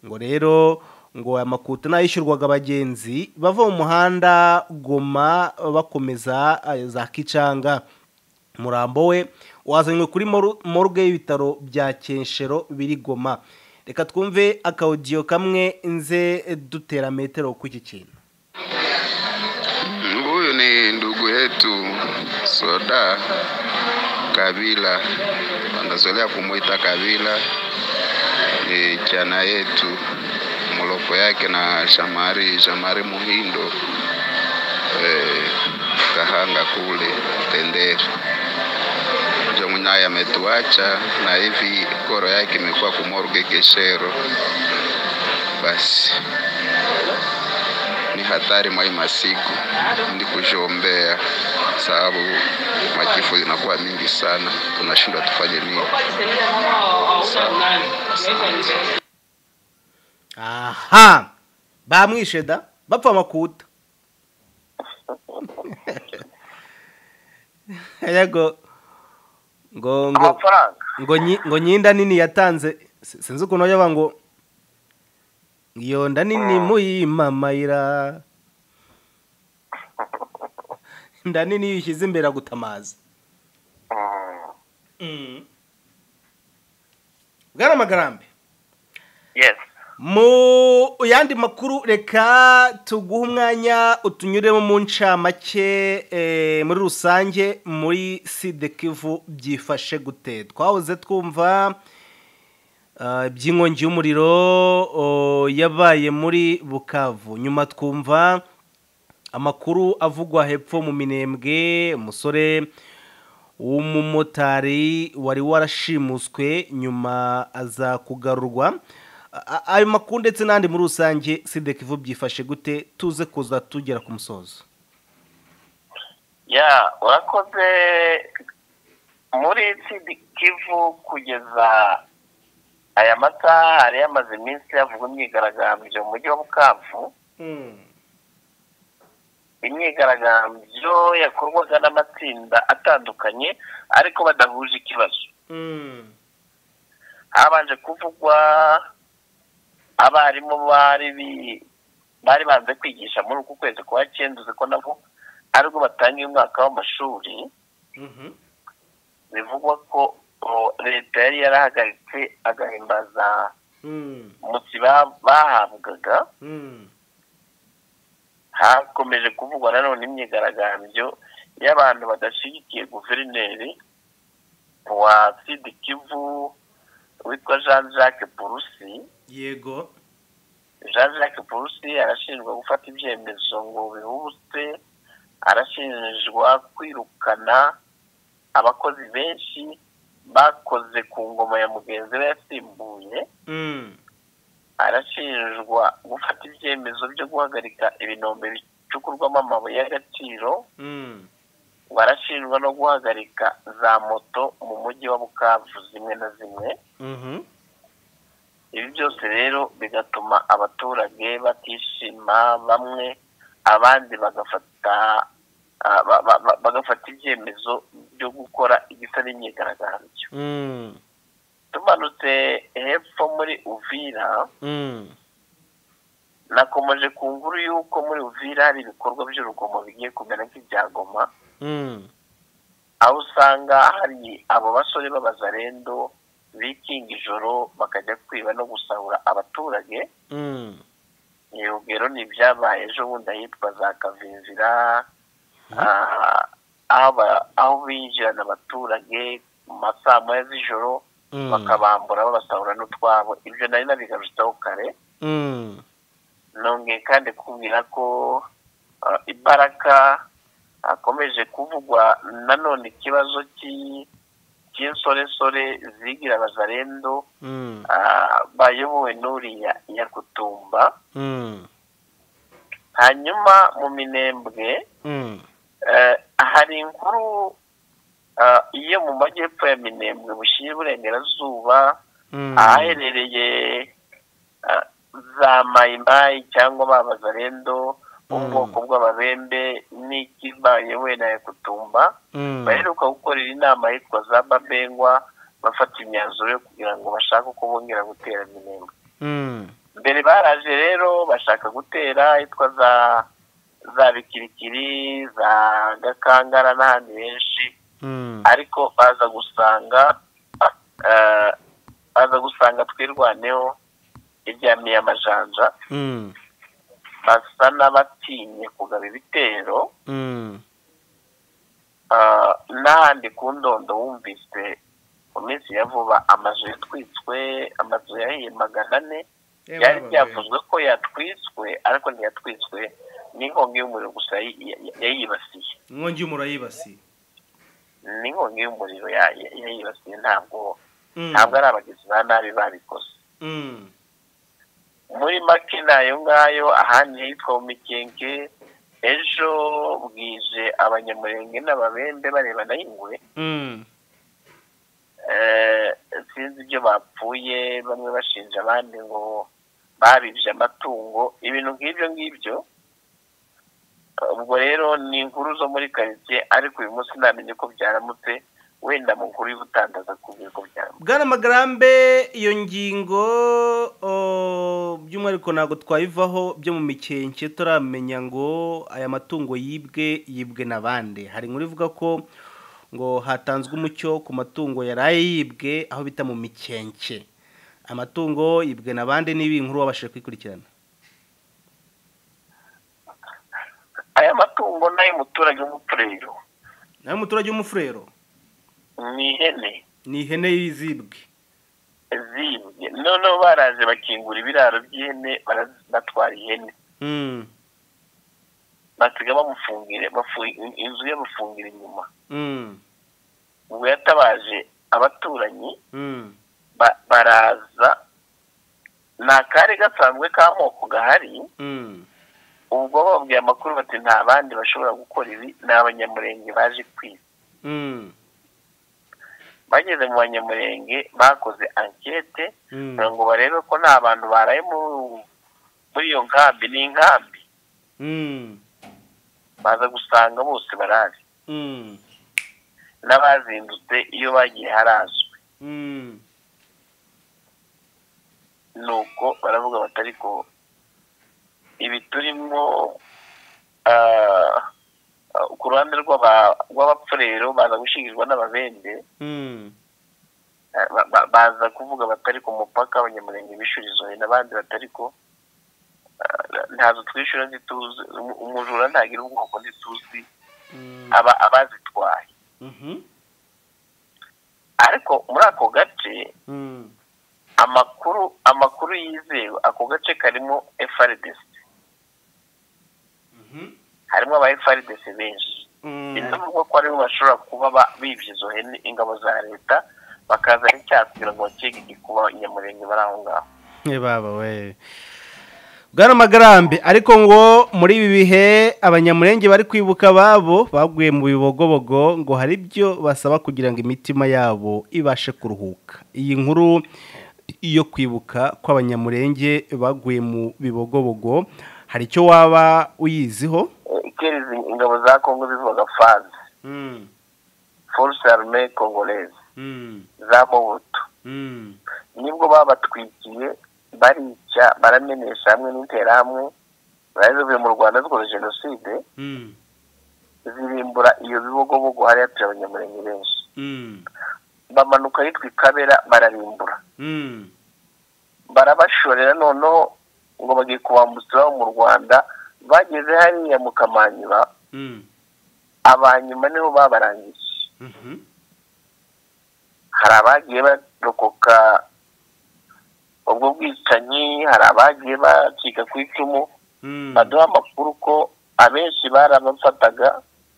ngo rero ngo aya makuta nayishyurwaga abagenzi bava mu muhanda Goma ah, bakomeza ah, za Kicanga murambo we wazanywe kuri moru- morgue y'ibitaro bya Kenshero biri Goma reka twumve akaudiyo kamwe nze dutera metero ku iki kintu Huyu ni ndugu yetu Soda Kabila, wanazoelea kumwita Kabila. Ni chana yetu mloko yake na Shamari Shamari Muhindo eh, Kahanga kule Tendere ndio mwanaye ametuacha, na hivi koro yake imekuwa kumorge Keshero. Basi ni hatari mwa hii masiku ndi kushiombea sababu majifu zinakuwa mingi sana tunashindwa tufanye nini aha bamwishe da bapfa amakuta yego ngo ngo amafaranga ngo nyi- ngo nyinda nini yatanze si- sinzi ukuntu yaba ngo iyo nda nini muyimamayira inda nini iyo uyishyize imbere agutamaza Mm, bwana magarambe yes mu yandi makuru reka tuguhe umwanya utunyuremo mu ncamake eh, muri rusange muri side kivu byifashe gute twahoze twumva ah, iby'inkongi y'umuriro oh, yabaye muri bukavu nyuma twumva amakuru avugwa hepfo mu minembwe umusore w'umumotari wari warashimuswe nyuma aza kugarurwa A- a- ayo makuru ndetse n'andi muri rusange sidekivu byifashe gute tuze kuza tugera ku musozo ya urakoze muri Sud kivu kugeza aya masaha hari yamaze iminsi havugwa imyigaragambyo mu mujyi wa bukavu imyigaragambyo yakorwaga n'amatsinda atandukanye ariko badahuje ikibazo habanje kuvugwa abarimu bari bi- bari banze kwigisha muri uku kwezi kwa cyenda uzi ko nabo aribwo batangiye umwaka w'amashuri bivugwa ko o, leta yari yarahagaritse agahimbaza Mm, umunsi ba- bahabwaga mm, hakomeje kuvugwa nanone imyigaragambyo y'abantu badashyigikiye guverineri wa sud kivu witwa jean jacques burusi yego jean jacques burusi arashinjwa gufata ibyemezo ngo bihubutse arashinjwa kwirukana abakozi benshi bakoze ku ngoma ya mugenzi we yasimbuye mm, arashinjwa gufata ibyemezo byo guhagarika ibinombe bicukurwamo amabuye y'agaciro mm, ngo arashinjwa no guhagarika za moto mu mujyi wa bukavu zimwe na zimwe mhm, ibi byose rero bigatuma abaturage batishima bamwe abandi bagafata ah, ba- ba- ba- bagafata ibyemezo byo gukora igisa n'imyigaragambyo mm, tumanutse hepfo muri uvira mm, nakomeje ku nguru y'uko muri uvira hari ibikorwa by'urugomo bigiye kumera nk'ibyagoma mm, aho usanga hari abo basore b'abazarendo bikinga ijoro bakajya kwiba no gusahura abaturage mm, urugero ni ibyabaye ejo bundi ahitwa za kavinzira ah, aho ba- aho binjirana abaturage mu masaa moya z'ijoro mm, bakabambura babasahura n'utwabo ibyo nari nabigarutseho kare mm, nongeye kandi kubwira ko ah, imbaraga akomeje kuvugwa nanone ikibazo cy'i- cy'insoresore zigira abazarendo mm, ah, bayobowe n'uriya nyakutumba mm, hanyuma mu minembwe mm, eh, hari inkuru ah, iyo mu majyepfo ya minembwe bushyira iburengerazuba mm, ahaherereye ah, za mayimayi cyangwa ba bazarendo bo mu Mm. bwoko bw'ababembe n'ikibaye wenda ya kutumba mm, baheruka gukorera inama yitwa za babengwa bafata imyanzuro yo kugira ngo bashake uko bongera gutera minembwe mm, mbere baraje rero bashaka gutera yitwa za za bikirikiri za gakangara n'ahandi henshi mm, ariko baza gusanga eh, baza gusanga twirwaneho iryamiye amajanja mm, basa n'abatinye kugaba ibitero mm, eh, n'ahandi ku ndondo wumvise mu minsi ya vuba amazu yatwitswe amazu yahiye magana ane byari byavuzwe ko yatwitswe ariko ntiyatwitswe n'inkongi y'umuriro gusa yayi- yayi- yayibasiye inkongi y'umuriro yibasiye n'inkongi y'umuriro ya- ya- yayibasiye ntabwo Mm, ntabwo ari abagizi ba nabi babikoze mm, muri make ni ayo ngayo ahandi hitwa mu mikenke ejo bwije abanyamurenge n'ababembe barebana y'ingwe mm, Eh, sinzi ibyo bapfuye bamwe bashinja abandi ngo babibye amatungo ibintu nk'ibyo ngibyo ubwo rero ni inkuru zo muri karitsiye ariko uyu munsi namenye ko byarambutse wenda mu nkuru y'ubutangaza kubwira ko byarambutse bwana magarambe iyo ngingo o, by'umwihariko ntabwo twayivaho byo mu mikenke turamenya ngo aya matungo yibwe yibwe na bande hari inkuru ivuga ko ngo hatanzwe umucyo ku matungo yaraye yibwe aho bita mu mikenke amatungo yibwe na bande niba iyi nkuru wabashije kuyikurikirana aya matungo ni ay'umuturage w'umupurero nawe umuturage w'umufurero ni ihene ni ihene y'izibwe zibwe noneho baraje bakingura ibiraro by'ihene batwara ihene Mm, basiga bamufungire bafu- inzu ye bafungira inyuma mm, ubwo yatabaje abaturanyi mm, ba- baraza ni akari gasanzwe k'amoko gahari mm, ubwo bababwiye amakuru bati nta bandi bashobora gukora ibi ni abanyamurenge baje kwiba mm, bageze mu banyamurenge bakoze ankete mm, kugira ngo barebe ko nta bantu baraye mu- muri iyo nkambi ni inkambi mm, baza gusanga bose barazi mm, n'abazindutse iyo bagiye harazwe mm. nuko baravuga bati ariko ibi turimo ku ruhande rw'aba- rw'abapfurero baza gushyingirwa n'ababende Mm, eh, ba- ba- baza kuvuga batari ku mupaka abanyamurenge bishurizo n'abandi batari ko eh, ntazo twishyura ntituzi umu- umujura ntagira ubwoko ntituzi aba abazitwaye ariko muri ako gace amakuru amakuru yizewe ako gace karimo FRDC harimo aba FRDC benshi binavuga ko aribo bashobora kuba ba- bibye izo hene ingabo za leta bakaza n'icyaha kugira ngo bakige igikuba nyamurenge bari aho ngaho baba we bwana magarambe ariko ngo muri ibi bihe abanyamurenge bari kwibuka ababo baguye mu bibogobogo ngo hari ibyo basaba kugira ngo imitima yabo ibashe kuruhuka iyi nkuru yo kwibuka kw'abanyamurenge baguye mu bibogobogo hari icyo waba uyiziho Eh, ikerizi ingabo za kongo zivuga faze force arme congolaise za mobutu nibwo babatwikiye barica baramenesha hamwe n'interahamwe bari zivuye mu rwanda zikoze jenoside zirimbura iyo bibogobogo hariya turi abanyamurenge benshi bamanuka yitwa ikabera bararimbura barabashorera noneho ngo bagiye kubambukira mu rwanda bageze hariya mu kamanyura abanyuma niho babarangije hari abagiye barokoka ubwo bwicanyi hari abagiye bacika ku icumu baduha amakuru ko abenshi barabafataga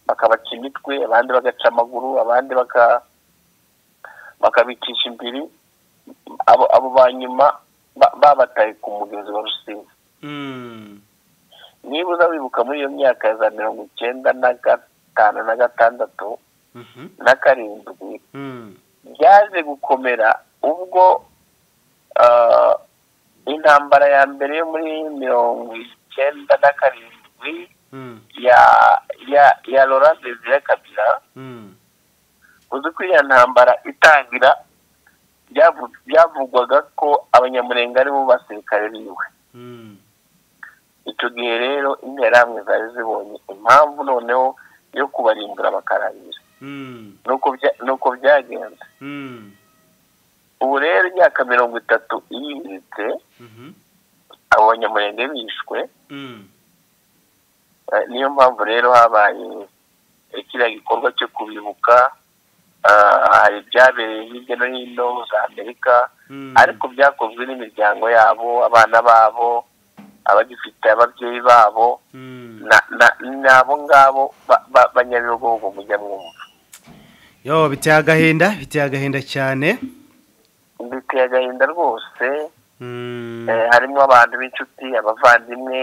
bakabaca imitwe abandi bagaca amaguru abandi baka bakabicisha imbiri abo abo banyuma ba- babataye ku mugezi wa rusizi niba uza wibuka muri iyo myaka ya za mirongo icyenda na gatanu na gatandatu na karindwi byaje gukomera ubwo ah, intambara ya mbere yo muri mirongo icyenda na karindwi ya ya ya Laurent Desire Kabila uzi ko iriya ntambara itangira byavu- byavugwaga ko abanyamurenge ari bo basirikare biwe icyo gihe rero interahamwe zari zibonye impamvu noneho yo kubarimbura bakarangira nuko bya- nuko byagenze ubu rero imyaka mirongo itatu iyiritse abo banyamurenge bishwe Eh, niyo mpamvu rero habaye eh, kiriya gikorwa cyo kubibuka Ah, hari ibyabereye hirya no hino za amerika ariko byakozwe n'imiryango yabo abana babo abagifite ababyeyi babo na- na- n'abo ngabo ba- ba- banyabihogo mujya mwumva yo biteye agahinda biteye agahinda cyane biteye agahinda rwose Eh, harimo abantu b'inshuti abavandimwe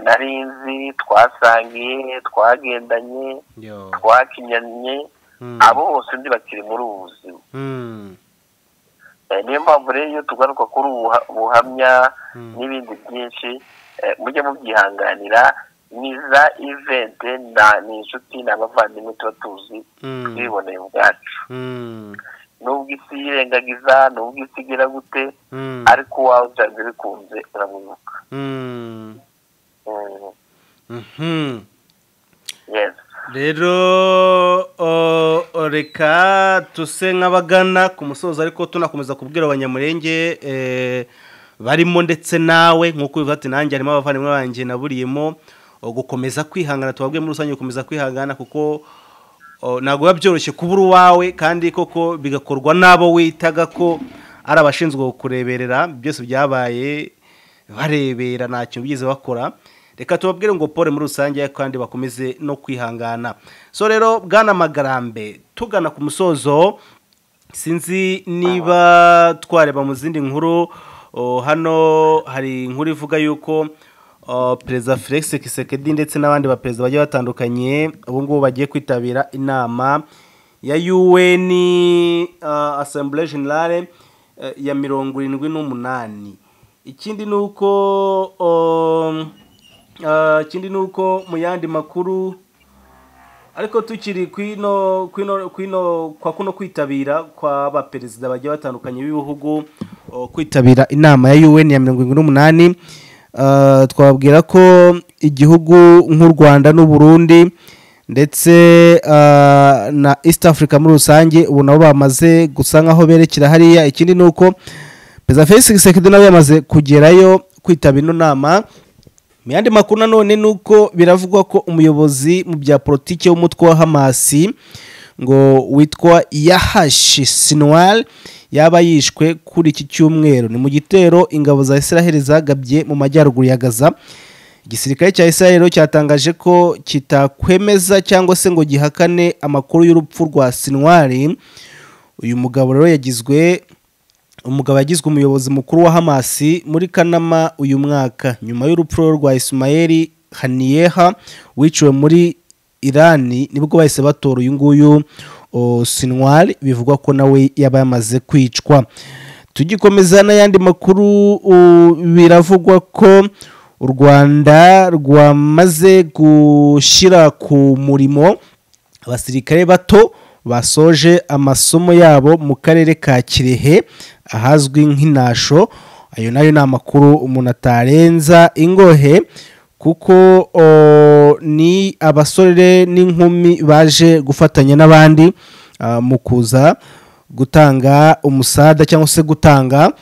nari nzi twasangiye twagendanye yo twakinyanye abo bose ndi bakiri muri ubu buzima Eh, niyo mpamvu rero iyo tugaruka kuri ubu buha- buhamya n'ibindi byinshi eh, mujye mubyihanganira ni za ivente na ni inshuti ni abavandimwe tuba tuzi twiboneye ubwacu nubwo isi yirengagiza nubwo isi igira gute ariko uwawe byanze bikunze uramwibuka Mm, yes rero o- o, reka tuse nk'abagana ku musozo ariko tunakomeza kubwira abanyamurenge eh, barimo ndetse nawe nk'uko ubivuga ati nanjye harimo abavandimwe banjye naburiyemo o, gukomeza kwihangana tubabwiye muri rusange gukomeza kwihangana kuko o, ntabwo biba byoroshye kubura uwawe kandi koko bigakorwa n'abo witaga ko ari abashinzwe kukureberera byose byabaye barebera ntacyo bigeze bakora reka tubabwire ngo pole muri rusange kandi bakomeze no kwihangana so rero bwana magarambe tugana ku musozo sinzi niba twareba mu zindi nkuru o, hano hari inkuru ivuga yuko o, perezida felix kisekedi ndetse n'abandi baperezida bagiye batandukanye ubu ngubu bagiye kwitabira inama ya un uh, assembly generale eh, ya mirongo irindwi n'umunani ikindi ni uko um, ah, ikindi ni uko mu yandi makuru ariko tukiri kwino kwino kwino kwa kuno kwitabira kwa baperezida bagiye batandukanye b'ibihugu o, kwitabira inama ya UN ya 118 uh, twababwira ko igihugu nk'u Rwanda n'u Burundi ndetse ah, na east africa muri rusange ubu nabo bamaze gusa nkaho berekera hariya ikindi ni uko perezida felix gisekedi nawe yamaze kugerayo kwitaba ino nama mu yandi makuru nanone ni uko biravugwa ko umuyobozi mu bya politiki w'umutwe wa hamasi ngo witwa yahashi sinuwari yaba yishwe kuri iki cyumweru ni mu gitero ingabo za israheli zagabye mu majyaruguru ya gaza igisirikare cya israheli cyatangaje ko kitakwemeza cyangwa se ngo gihakane amakuru y'urupfu rwa sinuwari uyu mugabo rero yagizwe umugabo yagizwe umuyobozi mukuru wa hamasi muri kanama uyu mwaka nyuma y'urupfu rwa isimayeli haniyeha wiciwe muri irani nibwo bahise batora uyu nguyu o, sinwari bivugwa ko nawe yaba yamaze kwicwa tugikomeza n'ayandi makuru u- biravugwa ko u rwanda rwamaze gushyira ku murimo abasirikare bato basoje amasomo yabo mu karere ka kirehe ahazwi nk'inasho ayo nayo ni amakuru umuntu atarenza ingohe kuko o, ni abasore n'inkumi baje gufatanya n'abandi ah, mu kuza gutanga umusada cyangwa se gutanga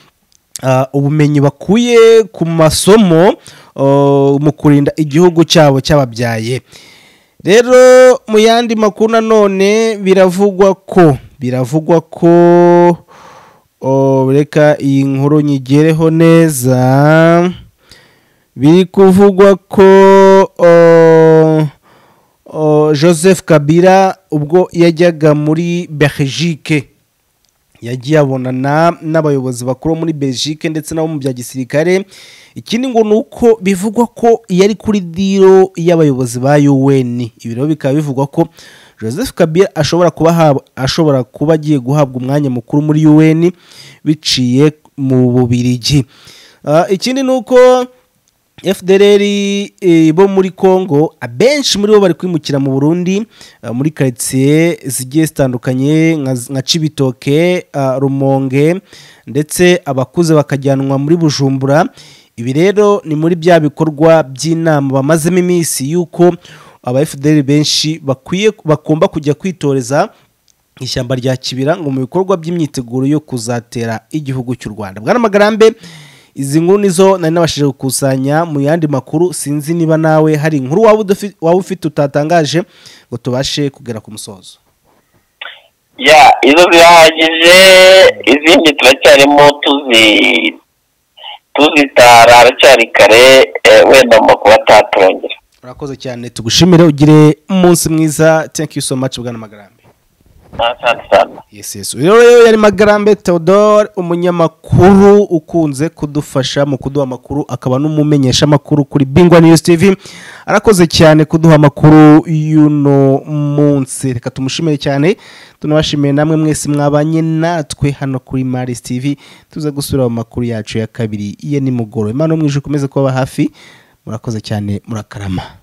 ah, ubumenyi bakuye ku masomo ah, mu kurinda igihugu cyabo cyababyaye rero mu yandi makuru nanone biravugwa ko biravugwa ko oh, reka iyi nkuru nyigereho neza biri kuvugwa ko oh, oh, joseph kabila ubwo yajyaga muri belgique yagiye abonana n'abayobozi bakuru muri belgique ndetse nabo mu bya gisirikare ikindi ngo ni uko bivugwa ko yari kuri diro y'abayobozi ba un ibi rero bikaba bivugwa ko joseph kabila ashobora kuba ahab- ashobora kuba agiye guhabwa umwanya mukuru muri un biciye mu bubirigi Ah, ikindi ni uko fdr eh, bo muri congo abenshi muri bo bari kwimukira mu burundi eh, muri karitsiye zigiye zitandukanye nka nka cibitoke ah, rumonge ndetse abakuze bakajyanwa muri bujumbura ibi rero ni muri bya bikorwa by'inama bamazemo iminsi y'uko aba fdr benshi bakwiye bagomba kujya kwitoreza ishyamba rya kibira ngo mu bikorwa by'imyiteguro yo kuzatera igihugu cy'u rwanda bwana magarambe izi nkuru nizo nari nabashije gukusanya mu yandi makuru sinzi niba nawe hari inkuru waba udafi- waba ufite utatangaje ngo tubashe kugera ku musozo ya izo zirahagije izindi turacyarimo tuzi tuzitara haracyari kare eh, wenda mu makuba ataturongera urakoze cyane tugushimire ugire umunsi mwiza thank you so much bwana magarambe asante sana yes yes uyu rero yari magarambe theodore umunyamakuru ukunze kudufasha mu kuduha amakuru akaba n'umumenyesha amakuru kuri bingwa news tv arakoze cyane kuduha amakuru y'uno munsi reka tumushimire cyane tunabashimiye namwe mwese mwabanye natwe hano kuri maris tv tuze gusubira mu makuru yacu ya kabiri ye nimugoroba imana yo mu ijuru ikomeze kubaba hafi murakoze cyane murakarama